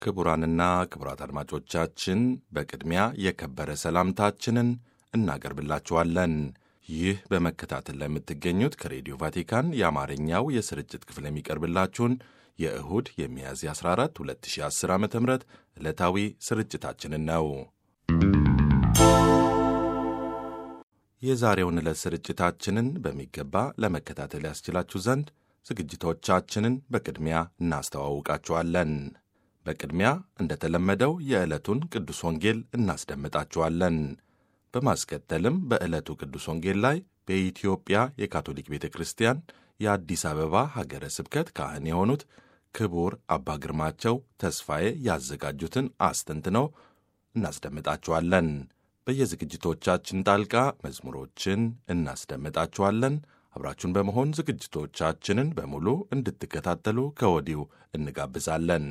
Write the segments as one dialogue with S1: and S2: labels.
S1: ክቡራንና ክቡራት አድማጮቻችን በቅድሚያ የከበረ ሰላምታችንን እናቀርብላችኋለን። ይህ በመከታተል ላይ የምትገኙት ከሬዲዮ ቫቲካን የአማርኛው የስርጭት ክፍል የሚቀርብላችሁን የእሁድ የሚያዝያ 14 2010 ዓ ም ዕለታዊ ስርጭታችንን ነው። የዛሬውን ዕለት ስርጭታችንን በሚገባ ለመከታተል ያስችላችሁ ዘንድ ዝግጅቶቻችንን በቅድሚያ እናስተዋውቃችኋለን። በቅድሚያ እንደተለመደው የዕለቱን ቅዱስ ወንጌል እናስደምጣችኋለን። በማስከተልም በዕለቱ ቅዱስ ወንጌል ላይ በኢትዮጵያ የካቶሊክ ቤተ ክርስቲያን የአዲስ አበባ ሀገረ ስብከት ካህን የሆኑት ክቡር አባ ግርማቸው ተስፋዬ ያዘጋጁትን አስተንትነው እናስደምጣችኋለን። በየዝግጅቶቻችን ጣልቃ መዝሙሮችን እናስደምጣችኋለን። አብራችሁን በመሆን ዝግጅቶቻችንን በሙሉ እንድትከታተሉ ከወዲሁ እንጋብዛለን።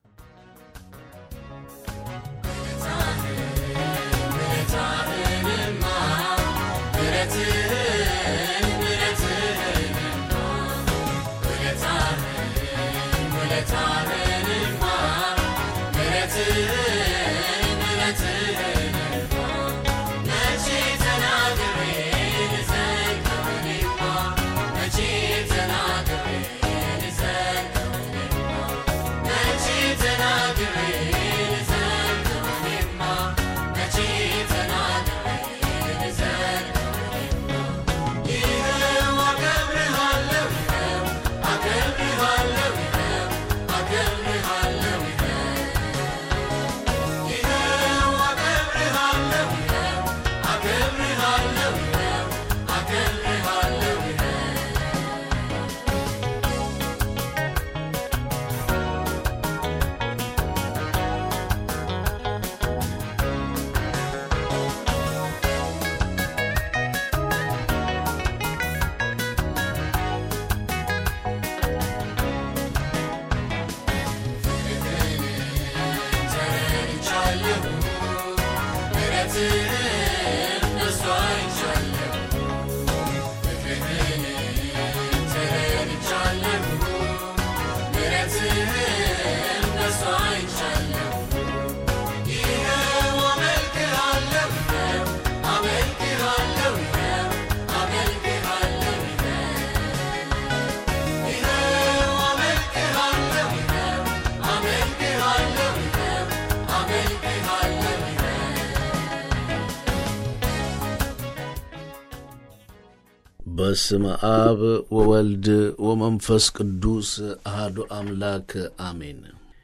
S2: በስመ አብ ወወልድ ወመንፈስ ቅዱስ አህዱ አምላክ አሜን።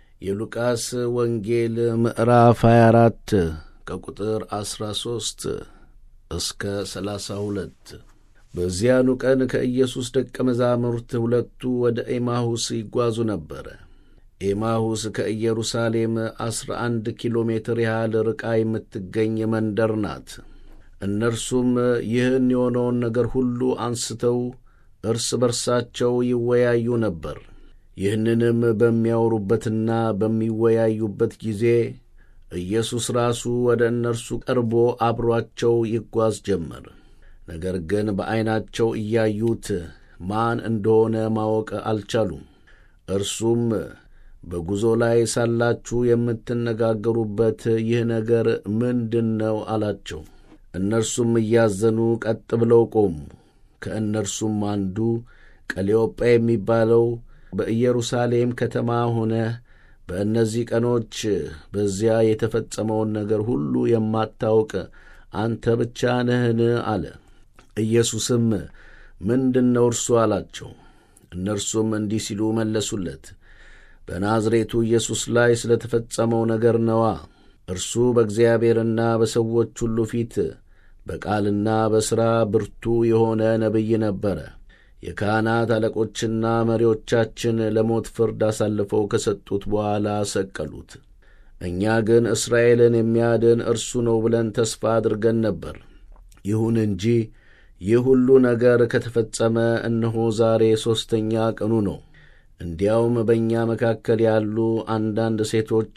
S2: የሉቃስ ወንጌል ምዕራፍ 24 ከቁጥር 13 እስከ 32። በዚያኑ ቀን ከኢየሱስ ደቀ መዛሙርት ሁለቱ ወደ ኤማሁስ ይጓዙ ነበረ። ኤማሁስ ከኢየሩሳሌም ዐሥራ አንድ ኪሎ ሜትር ያህል ርቃ የምትገኝ መንደር ናት። እነርሱም ይህን የሆነውን ነገር ሁሉ አንስተው እርስ በርሳቸው ይወያዩ ነበር። ይህንንም በሚያወሩበትና በሚወያዩበት ጊዜ ኢየሱስ ራሱ ወደ እነርሱ ቀርቦ አብሮአቸው ይጓዝ ጀመር። ነገር ግን በዐይናቸው እያዩት ማን እንደሆነ ማወቅ አልቻሉም። እርሱም በጉዞ ላይ ሳላችሁ የምትነጋገሩበት ይህ ነገር ምንድን ነው አላቸው። እነርሱም እያዘኑ ቀጥ ብለው ቆሙ። ከእነርሱም አንዱ ቀሌዮጳ የሚባለው በኢየሩሳሌም ከተማ ሆነ በእነዚህ ቀኖች በዚያ የተፈጸመውን ነገር ሁሉ የማታውቅ አንተ ብቻ ነህን? አለ። ኢየሱስም ምንድን ነው እርሱ አላቸው። እነርሱም እንዲህ ሲሉ መለሱለት፣ በናዝሬቱ ኢየሱስ ላይ ስለ ተፈጸመው ነገር ነዋ። እርሱ በእግዚአብሔርና በሰዎች ሁሉ ፊት በቃልና በሥራ ብርቱ የሆነ ነቢይ ነበረ። የካህናት አለቆችና መሪዎቻችን ለሞት ፍርድ አሳልፈው ከሰጡት በኋላ ሰቀሉት። እኛ ግን እስራኤልን የሚያድን እርሱ ነው ብለን ተስፋ አድርገን ነበር። ይሁን እንጂ ይህ ሁሉ ነገር ከተፈጸመ እነሆ ዛሬ ሦስተኛ ቀኑ ነው። እንዲያውም በእኛ መካከል ያሉ አንዳንድ ሴቶች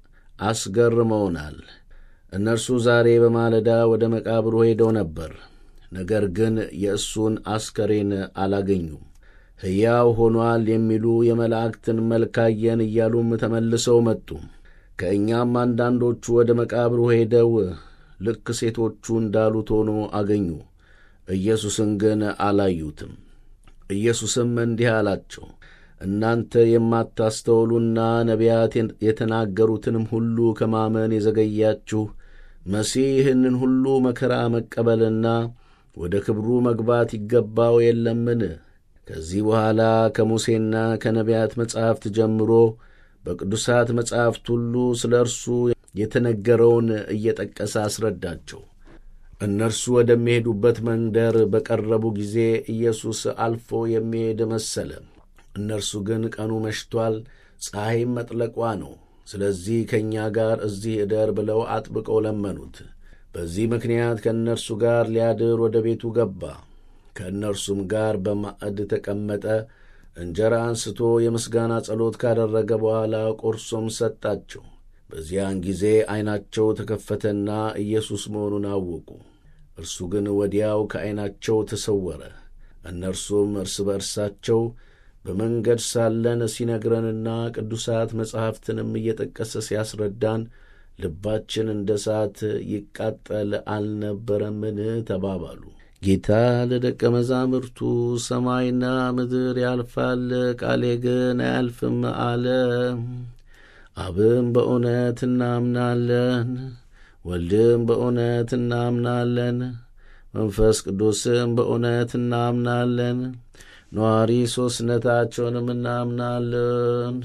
S2: አስገርመውናል። እነርሱ ዛሬ በማለዳ ወደ መቃብሩ ሄደው ነበር፣ ነገር ግን የእሱን አስከሬን አላገኙም። ሕያው ሆኗል የሚሉ የመላእክትን መልክ አየን እያሉም ተመልሰው መጡ። ከእኛም አንዳንዶቹ ወደ መቃብሩ ሄደው ልክ ሴቶቹ እንዳሉት ሆኖ አገኙ። ኢየሱስን ግን አላዩትም። ኢየሱስም እንዲህ አላቸው፣ እናንተ የማታስተውሉና ነቢያት የተናገሩትንም ሁሉ ከማመን የዘገያችሁ መሲህ ይህንን ሁሉ መከራ መቀበልና ወደ ክብሩ መግባት ይገባው የለምን? ከዚህ በኋላ ከሙሴና ከነቢያት መጻሕፍት ጀምሮ በቅዱሳት መጻሕፍት ሁሉ ስለ እርሱ የተነገረውን እየጠቀሰ አስረዳቸው። እነርሱ ወደሚሄዱበት መንደር በቀረቡ ጊዜ ኢየሱስ አልፎ የሚሄድ መሰለ። እነርሱ ግን ቀኑ መሽቷል፣ ፀሐይም መጥለቋ ነው። ስለዚህ ከእኛ ጋር እዚህ እደር ብለው አጥብቀው ለመኑት። በዚህ ምክንያት ከእነርሱ ጋር ሊያድር ወደ ቤቱ ገባ። ከእነርሱም ጋር በማዕድ ተቀመጠ። እንጀራ አንስቶ የምስጋና ጸሎት ካደረገ በኋላ ቆርሶም ሰጣቸው። በዚያን ጊዜ ዐይናቸው ተከፈተና ኢየሱስ መሆኑን አወቁ። እርሱ ግን ወዲያው ከዐይናቸው ተሰወረ። እነርሱም እርስ በእርሳቸው በመንገድ ሳለን ሲነግረንና ቅዱሳት መጻሕፍትንም እየጠቀሰ ሲያስረዳን ልባችን እንደ እሳት ይቃጠል አልነበረምን? ተባባሉ። ጌታ ለደቀ መዛሙርቱ ሰማይና ምድር ያልፋል፣ ቃሌ ግን አያልፍም አለ። አብም በእውነት እናምናለን፣ ወልድም በእውነት እናምናለን፣ መንፈስ ቅዱስም በእውነት እናምናለን፣ ነዋሪ ሦስትነታቸውንም እናምናለን።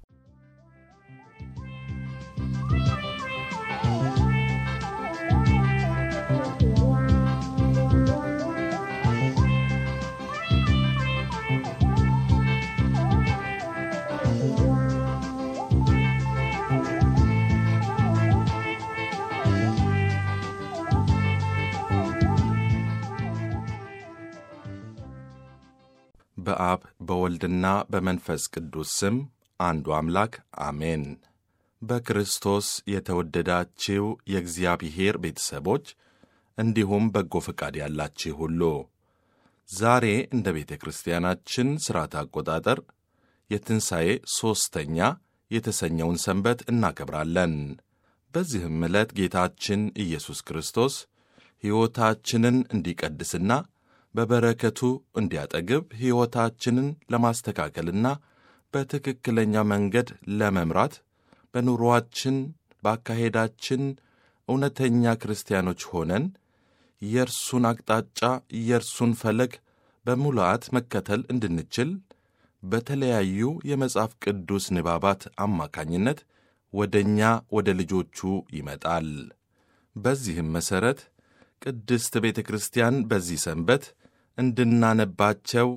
S1: በአብ በወልድና በመንፈስ ቅዱስ ስም አንዱ አምላክ አሜን። በክርስቶስ የተወደዳችው የእግዚአብሔር ቤተሰቦች እንዲሁም በጎ ፈቃድ ያላችሁ ሁሉ ዛሬ እንደ ቤተ ክርስቲያናችን ሥርዓት አቆጣጠር የትንሣኤ ሦስተኛ የተሰኘውን ሰንበት እናከብራለን። በዚህም ዕለት ጌታችን ኢየሱስ ክርስቶስ ሕይወታችንን እንዲቀድስና በበረከቱ እንዲያጠግብ ሕይወታችንን ለማስተካከልና በትክክለኛ መንገድ ለመምራት በኑሮአችን በአካሄዳችን እውነተኛ ክርስቲያኖች ሆነን የእርሱን አቅጣጫ የእርሱን ፈለግ በሙላአት መከተል እንድንችል በተለያዩ የመጽሐፍ ቅዱስ ንባባት አማካኝነት ወደ እኛ ወደ ልጆቹ ይመጣል። በዚህም መሠረት ቅድስት ቤተ ክርስቲያን በዚህ ሰንበት እንድናነባቸው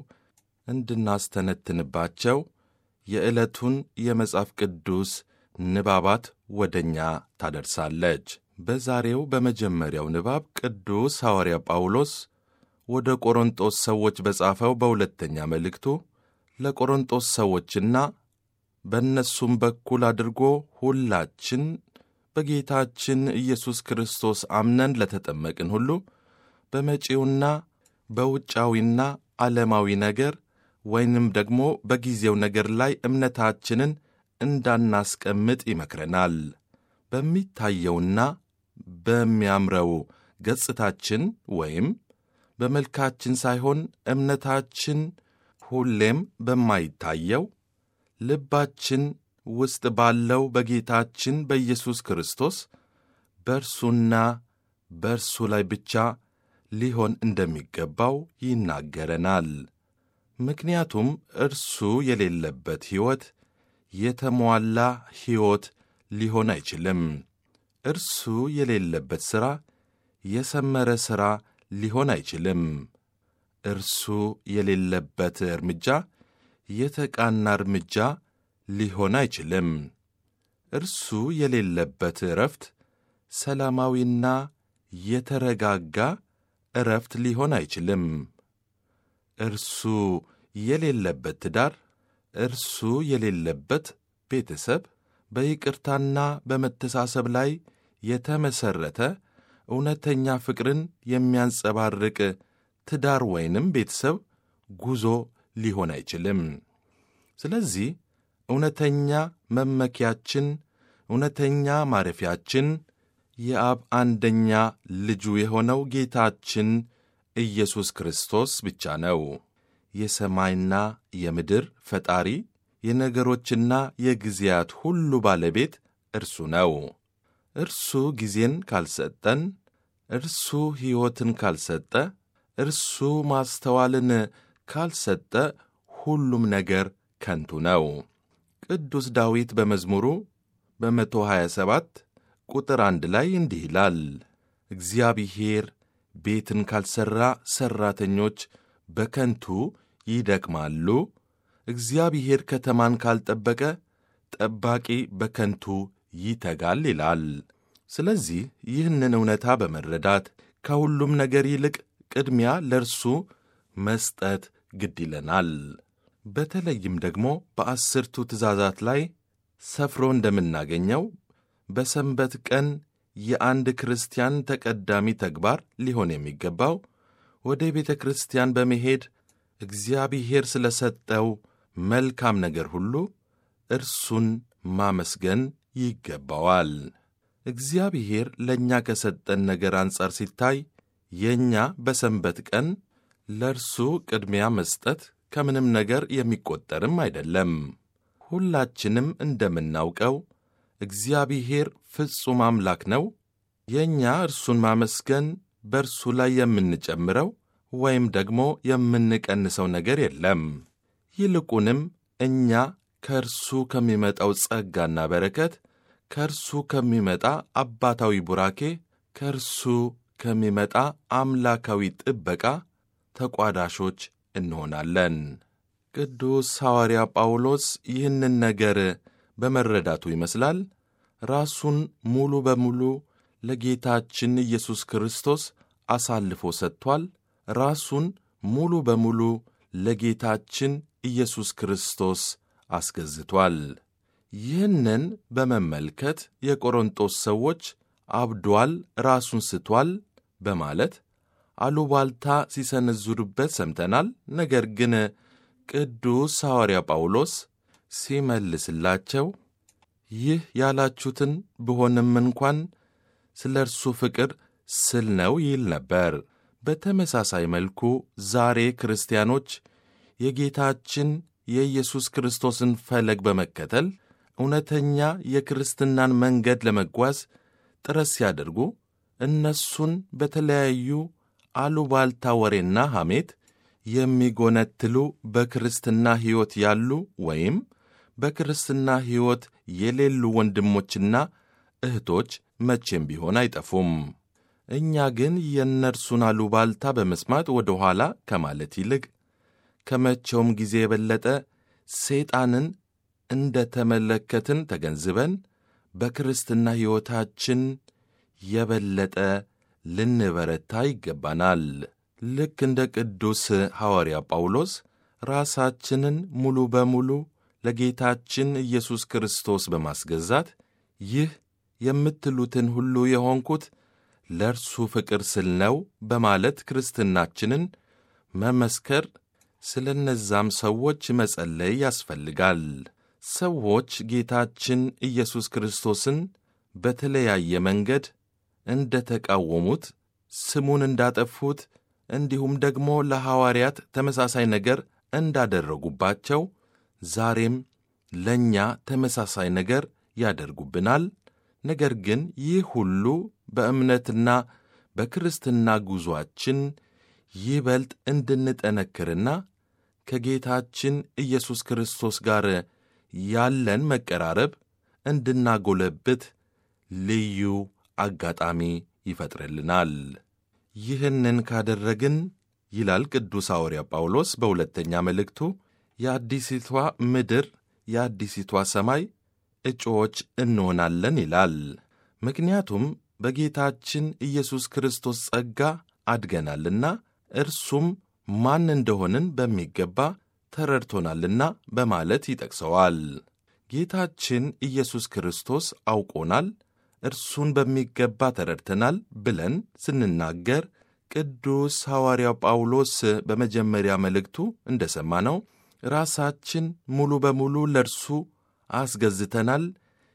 S1: እንድናስተነትንባቸው የዕለቱን የመጽሐፍ ቅዱስ ንባባት ወደ እኛ ታደርሳለች። በዛሬው በመጀመሪያው ንባብ ቅዱስ ሐዋርያ ጳውሎስ ወደ ቆሮንጦስ ሰዎች በጻፈው በሁለተኛ መልእክቱ ለቆሮንጦስ ሰዎችና በእነሱም በኩል አድርጎ ሁላችን በጌታችን ኢየሱስ ክርስቶስ አምነን ለተጠመቅን ሁሉ በመጪውና በውጫዊና ዓለማዊ ነገር ወይንም ደግሞ በጊዜው ነገር ላይ እምነታችንን እንዳናስቀምጥ ይመክረናል። በሚታየውና በሚያምረው ገጽታችን ወይም በመልካችን ሳይሆን እምነታችን ሁሌም በማይታየው ልባችን ውስጥ ባለው በጌታችን በኢየሱስ ክርስቶስ በእርሱና በእርሱ ላይ ብቻ ሊሆን እንደሚገባው ይናገረናል። ምክንያቱም እርሱ የሌለበት ሕይወት የተሟላ ሕይወት ሊሆን አይችልም። እርሱ የሌለበት ሥራ የሰመረ ሥራ ሊሆን አይችልም። እርሱ የሌለበት እርምጃ የተቃና እርምጃ ሊሆን አይችልም። እርሱ የሌለበት ዕረፍት ሰላማዊና የተረጋጋ ዕረፍት ሊሆን አይችልም። እርሱ የሌለበት ትዳር፣ እርሱ የሌለበት ቤተሰብ በይቅርታና በመተሳሰብ ላይ የተመሠረተ እውነተኛ ፍቅርን የሚያንጸባርቅ ትዳር ወይንም ቤተሰብ ጉዞ ሊሆን አይችልም። ስለዚህ እውነተኛ መመኪያችን እውነተኛ ማረፊያችን የአብ አንደኛ ልጁ የሆነው ጌታችን ኢየሱስ ክርስቶስ ብቻ ነው። የሰማይና የምድር ፈጣሪ የነገሮችና የጊዜያት ሁሉ ባለቤት እርሱ ነው። እርሱ ጊዜን ካልሰጠን፣ እርሱ ሕይወትን ካልሰጠ፣ እርሱ ማስተዋልን ካልሰጠ ሁሉም ነገር ከንቱ ነው። ቅዱስ ዳዊት በመዝሙሩ በመቶ ሀያ ሰባት ቁጥር አንድ ላይ እንዲህ ይላል፣ እግዚአብሔር ቤትን ካልሠራ ሠራተኞች በከንቱ ይደክማሉ። እግዚአብሔር ከተማን ካልጠበቀ ጠባቂ በከንቱ ይተጋል ይላል። ስለዚህ ይህንን እውነታ በመረዳት ከሁሉም ነገር ይልቅ ቅድሚያ ለእርሱ መስጠት ግድ ይለናል። በተለይም ደግሞ በአስርቱ ትእዛዛት ላይ ሰፍሮ እንደምናገኘው በሰንበት ቀን የአንድ ክርስቲያን ተቀዳሚ ተግባር ሊሆን የሚገባው ወደ ቤተ ክርስቲያን በመሄድ እግዚአብሔር ስለ ሰጠው መልካም ነገር ሁሉ እርሱን ማመስገን ይገባዋል። እግዚአብሔር ለእኛ ከሰጠን ነገር አንጻር ሲታይ የእኛ በሰንበት ቀን ለእርሱ ቅድሚያ መስጠት ከምንም ነገር የሚቆጠርም አይደለም። ሁላችንም እንደምናውቀው እግዚአብሔር ፍጹም አምላክ ነው። የእኛ እርሱን ማመስገን በእርሱ ላይ የምንጨምረው ወይም ደግሞ የምንቀንሰው ነገር የለም። ይልቁንም እኛ ከእርሱ ከሚመጣው ጸጋና በረከት፣ ከእርሱ ከሚመጣ አባታዊ ቡራኬ፣ ከእርሱ ከሚመጣ አምላካዊ ጥበቃ ተቋዳሾች እንሆናለን። ቅዱስ ሐዋርያ ጳውሎስ ይህንን ነገር በመረዳቱ ይመስላል ራሱን ሙሉ በሙሉ ለጌታችን ኢየሱስ ክርስቶስ አሳልፎ ሰጥቷል። ራሱን ሙሉ በሙሉ ለጌታችን ኢየሱስ ክርስቶስ አስገዝቷል። ይህንን በመመልከት የቆሮንጦስ ሰዎች አብዷል፣ ራሱን ስቷል በማለት አሉባልታ ሲሰነዝሩበት ሰምተናል። ነገር ግን ቅዱስ ሐዋርያ ጳውሎስ ሲመልስላቸው ይህ ያላችሁትን ብሆንም እንኳን ስለ እርሱ ፍቅር ስል ነው ይል ነበር። በተመሳሳይ መልኩ ዛሬ ክርስቲያኖች የጌታችን የኢየሱስ ክርስቶስን ፈለግ በመከተል እውነተኛ የክርስትናን መንገድ ለመጓዝ ጥረት ሲያደርጉ እነሱን በተለያዩ አሉባልታ ወሬና ሐሜት የሚጎነትሉ በክርስትና ሕይወት ያሉ ወይም በክርስትና ሕይወት የሌሉ ወንድሞችና እህቶች መቼም ቢሆን አይጠፉም። እኛ ግን የእነርሱን አሉባልታ በመስማት ወደ ኋላ ከማለት ይልቅ ከመቼውም ጊዜ የበለጠ ሰይጣንን እንደ ተመለከትን ተገንዝበን በክርስትና ሕይወታችን የበለጠ ልንበረታ ይገባናል። ልክ እንደ ቅዱስ ሐዋርያ ጳውሎስ ራሳችንን ሙሉ በሙሉ ለጌታችን ኢየሱስ ክርስቶስ በማስገዛት ይህ የምትሉትን ሁሉ የሆንኩት ለእርሱ ፍቅር ስል ነው በማለት ክርስትናችንን መመስከር፣ ስለ እነዛም ሰዎች መጸለይ ያስፈልጋል። ሰዎች ጌታችን ኢየሱስ ክርስቶስን በተለያየ መንገድ እንደ ተቃወሙት፣ ስሙን እንዳጠፉት፣ እንዲሁም ደግሞ ለሐዋርያት ተመሳሳይ ነገር እንዳደረጉባቸው ዛሬም ለእኛ ተመሳሳይ ነገር ያደርጉብናል። ነገር ግን ይህ ሁሉ በእምነትና በክርስትና ጉዞአችን ይበልጥ እንድንጠነክርና ከጌታችን ኢየሱስ ክርስቶስ ጋር ያለን መቀራረብ እንድናጎለብት ልዩ አጋጣሚ ይፈጥርልናል። ይህንን ካደረግን ይላል ቅዱስ ሐዋርያ ጳውሎስ በሁለተኛ መልእክቱ የአዲሲቷ ምድር የአዲሲቷ ሰማይ እጩዎች እንሆናለን ይላል። ምክንያቱም በጌታችን ኢየሱስ ክርስቶስ ጸጋ አድገናልና እርሱም ማን እንደሆንን በሚገባ ተረድቶናልና በማለት ይጠቅሰዋል። ጌታችን ኢየሱስ ክርስቶስ አውቆናል፣ እርሱን በሚገባ ተረድተናል ብለን ስንናገር ቅዱስ ሐዋርያው ጳውሎስ በመጀመሪያ መልእክቱ እንደ ሰማነው ራሳችን ሙሉ በሙሉ ለእርሱ አስገዝተናል፣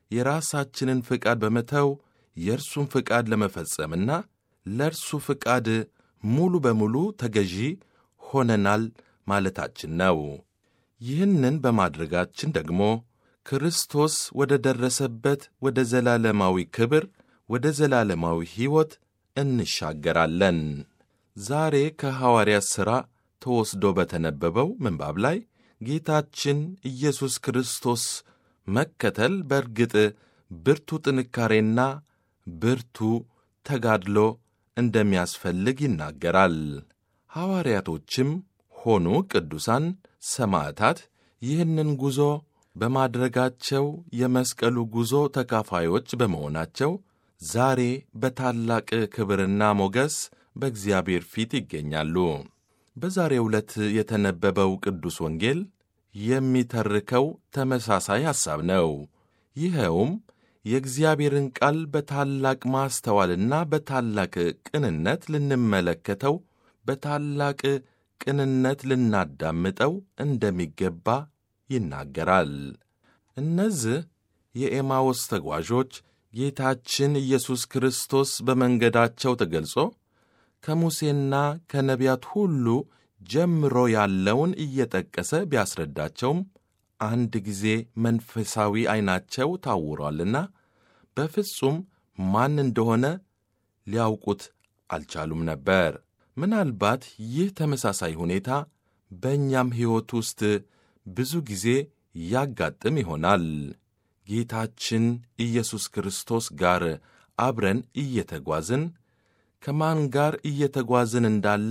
S1: የራሳችንን ፍቃድ በመተው የእርሱን ፍቃድ ለመፈጸምና ለእርሱ ፍቃድ ሙሉ በሙሉ ተገዢ ሆነናል ማለታችን ነው። ይህንን በማድረጋችን ደግሞ ክርስቶስ ወደ ደረሰበት ወደ ዘላለማዊ ክብር፣ ወደ ዘላለማዊ ሕይወት እንሻገራለን። ዛሬ ከሐዋርያት ሥራ ተወስዶ በተነበበው ምንባብ ላይ ጌታችን ኢየሱስ ክርስቶስ መከተል በእርግጥ ብርቱ ጥንካሬና ብርቱ ተጋድሎ እንደሚያስፈልግ ይናገራል። ሐዋርያቶችም ሆኑ ቅዱሳን ሰማዕታት ይህንን ጉዞ በማድረጋቸው የመስቀሉ ጉዞ ተካፋዮች በመሆናቸው ዛሬ በታላቅ ክብርና ሞገስ በእግዚአብሔር ፊት ይገኛሉ። በዛሬው ዕለት የተነበበው ቅዱስ ወንጌል የሚተርከው ተመሳሳይ ሐሳብ ነው። ይኸውም የእግዚአብሔርን ቃል በታላቅ ማስተዋልና በታላቅ ቅንነት ልንመለከተው፣ በታላቅ ቅንነት ልናዳምጠው እንደሚገባ ይናገራል። እነዚህ የኤማዎስ ተጓዦች ጌታችን ኢየሱስ ክርስቶስ በመንገዳቸው ተገልጾ ከሙሴና ከነቢያት ሁሉ ጀምሮ ያለውን እየጠቀሰ ቢያስረዳቸውም አንድ ጊዜ መንፈሳዊ ዐይናቸው ታውሯልና በፍጹም ማን እንደሆነ ሊያውቁት አልቻሉም ነበር። ምናልባት ይህ ተመሳሳይ ሁኔታ በእኛም ሕይወት ውስጥ ብዙ ጊዜ ያጋጥም ይሆናል። ጌታችን ኢየሱስ ክርስቶስ ጋር አብረን እየተጓዝን ከማን ጋር እየተጓዝን እንዳለ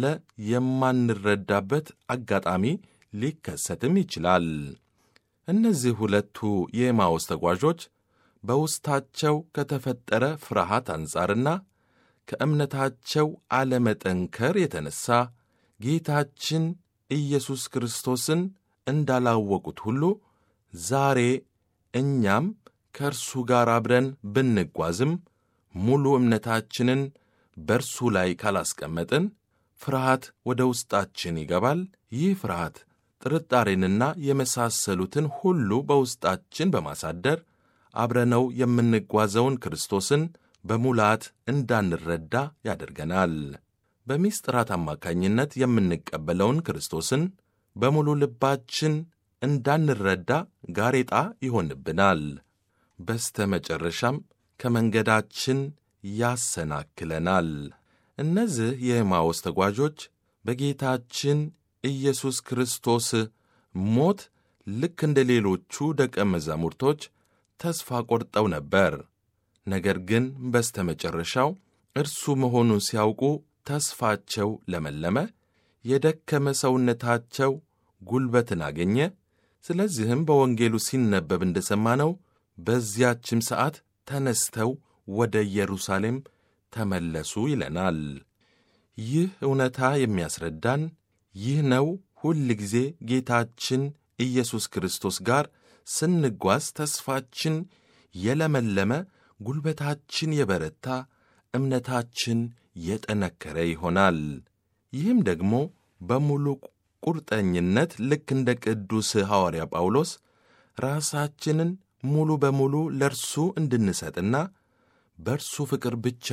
S1: የማንረዳበት አጋጣሚ ሊከሰትም ይችላል። እነዚህ ሁለቱ የኤማውስ ተጓዦች በውስጣቸው ከተፈጠረ ፍርሃት አንጻርና ከእምነታቸው አለመጠንከር የተነሣ ጌታችን ኢየሱስ ክርስቶስን እንዳላወቁት ሁሉ ዛሬ እኛም ከእርሱ ጋር አብረን ብንጓዝም ሙሉ እምነታችንን በእርሱ ላይ ካላስቀመጥን ፍርሃት ወደ ውስጣችን ይገባል። ይህ ፍርሃት ጥርጣሬንና የመሳሰሉትን ሁሉ በውስጣችን በማሳደር አብረነው የምንጓዘውን ክርስቶስን በሙላት እንዳንረዳ ያደርገናል። በምሥጢራት አማካኝነት የምንቀበለውን ክርስቶስን በሙሉ ልባችን እንዳንረዳ ጋሬጣ ይሆንብናል። በስተ መጨረሻም ከመንገዳችን ያሰናክለናል። እነዚህ የኤማዎስ ተጓዦች በጌታችን ኢየሱስ ክርስቶስ ሞት ልክ እንደ ሌሎቹ ደቀ መዛሙርቶች ተስፋ ቆርጠው ነበር። ነገር ግን በስተ መጨረሻው እርሱ መሆኑን ሲያውቁ ተስፋቸው ለመለመ፣ የደከመ ሰውነታቸው ጉልበትን አገኘ። ስለዚህም በወንጌሉ ሲነበብ እንደሰማነው በዚያችም ሰዓት ተነስተው ወደ ኢየሩሳሌም ተመለሱ ይለናል። ይህ እውነታ የሚያስረዳን ይህ ነው። ሁል ጊዜ ጌታችን ኢየሱስ ክርስቶስ ጋር ስንጓዝ ተስፋችን የለመለመ፣ ጉልበታችን የበረታ፣ እምነታችን የጠነከረ ይሆናል። ይህም ደግሞ በሙሉ ቁርጠኝነት ልክ እንደ ቅዱስ ሐዋርያ ጳውሎስ ራሳችንን ሙሉ በሙሉ ለእርሱ እንድንሰጥና በእርሱ ፍቅር ብቻ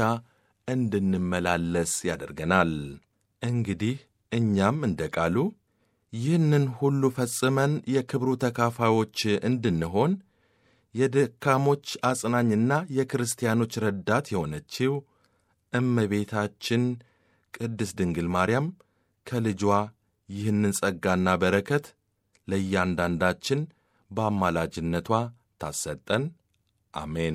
S1: እንድንመላለስ ያደርገናል። እንግዲህ እኛም እንደ ቃሉ ይህንን ሁሉ ፈጽመን የክብሩ ተካፋዮች እንድንሆን የደካሞች አጽናኝና የክርስቲያኖች ረዳት የሆነችው እመቤታችን ቅድስት ድንግል ማርያም ከልጇ ይህንን ጸጋና በረከት ለእያንዳንዳችን በአማላጅነቷ ታሰጠን። አሜን።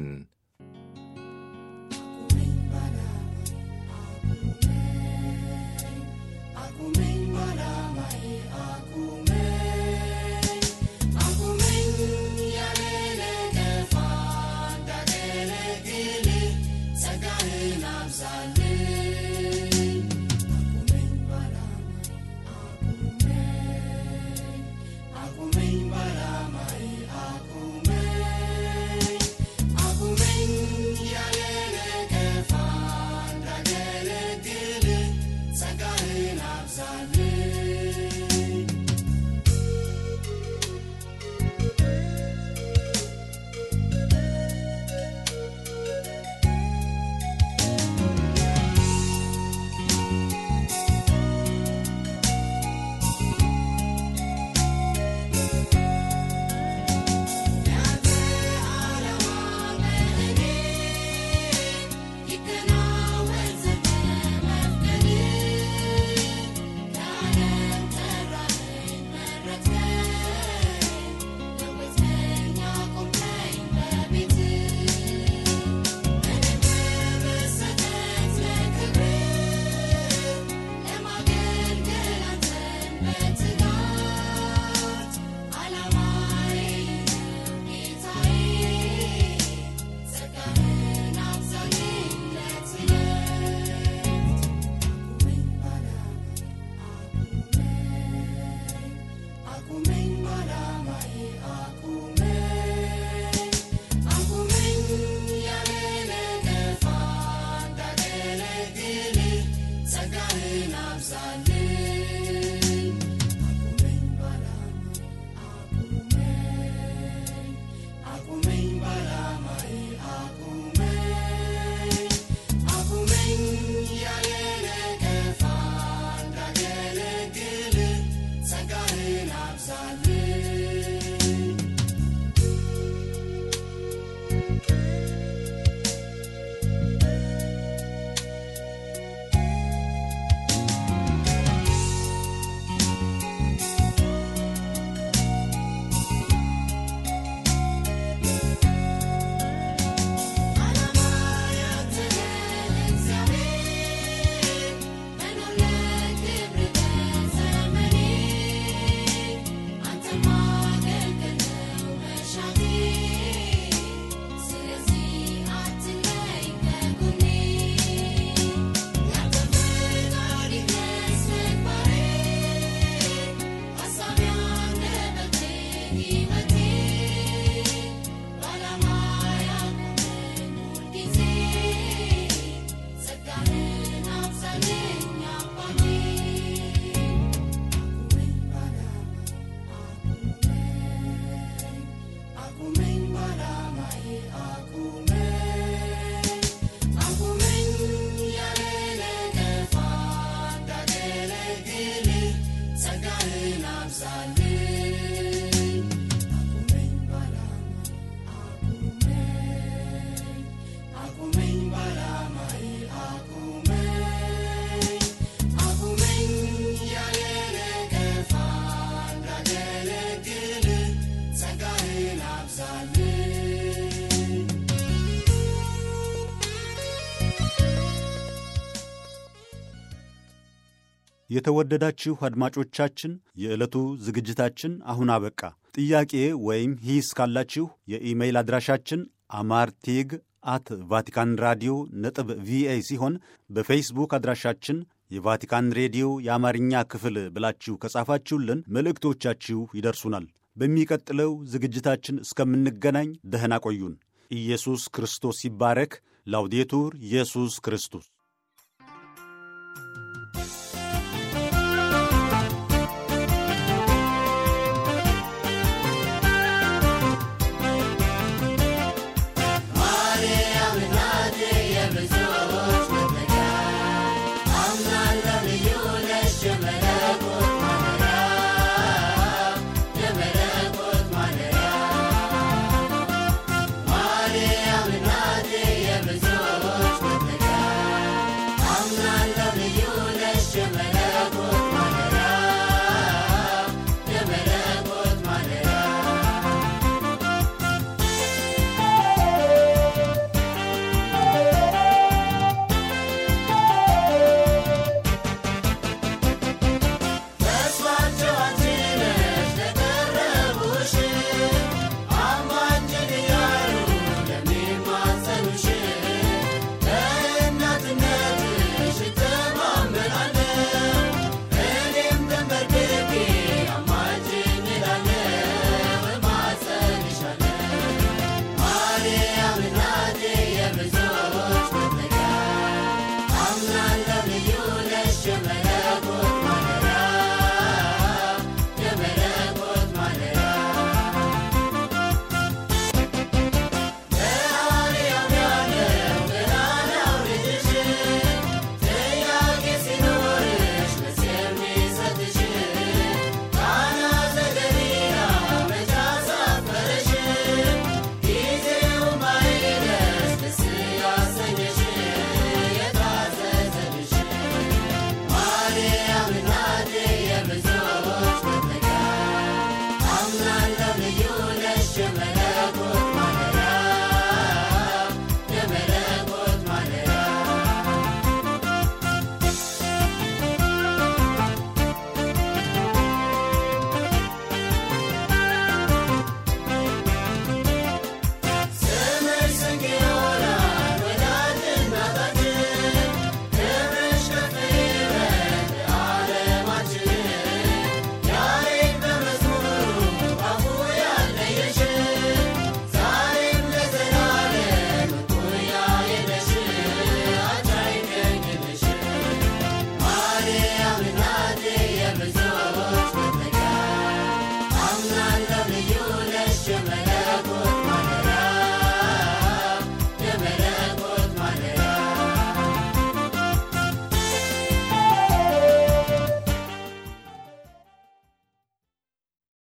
S3: የተወደዳችሁ አድማጮቻችን የዕለቱ ዝግጅታችን አሁን አበቃ። ጥያቄ ወይም ሂስ ካላችሁ የኢሜይል አድራሻችን አማርቴግ አት ቫቲካን ራዲዮ ነጥብ ቪኦኤ ሲሆን በፌስቡክ አድራሻችን የቫቲካን ሬዲዮ የአማርኛ ክፍል ብላችሁ ከጻፋችሁልን መልእክቶቻችሁ ይደርሱናል። በሚቀጥለው ዝግጅታችን እስከምንገናኝ ደህና ቆዩን። ኢየሱስ ክርስቶስ ይባረክ። ላውዴቱር ኢየሱስ ክርስቶስ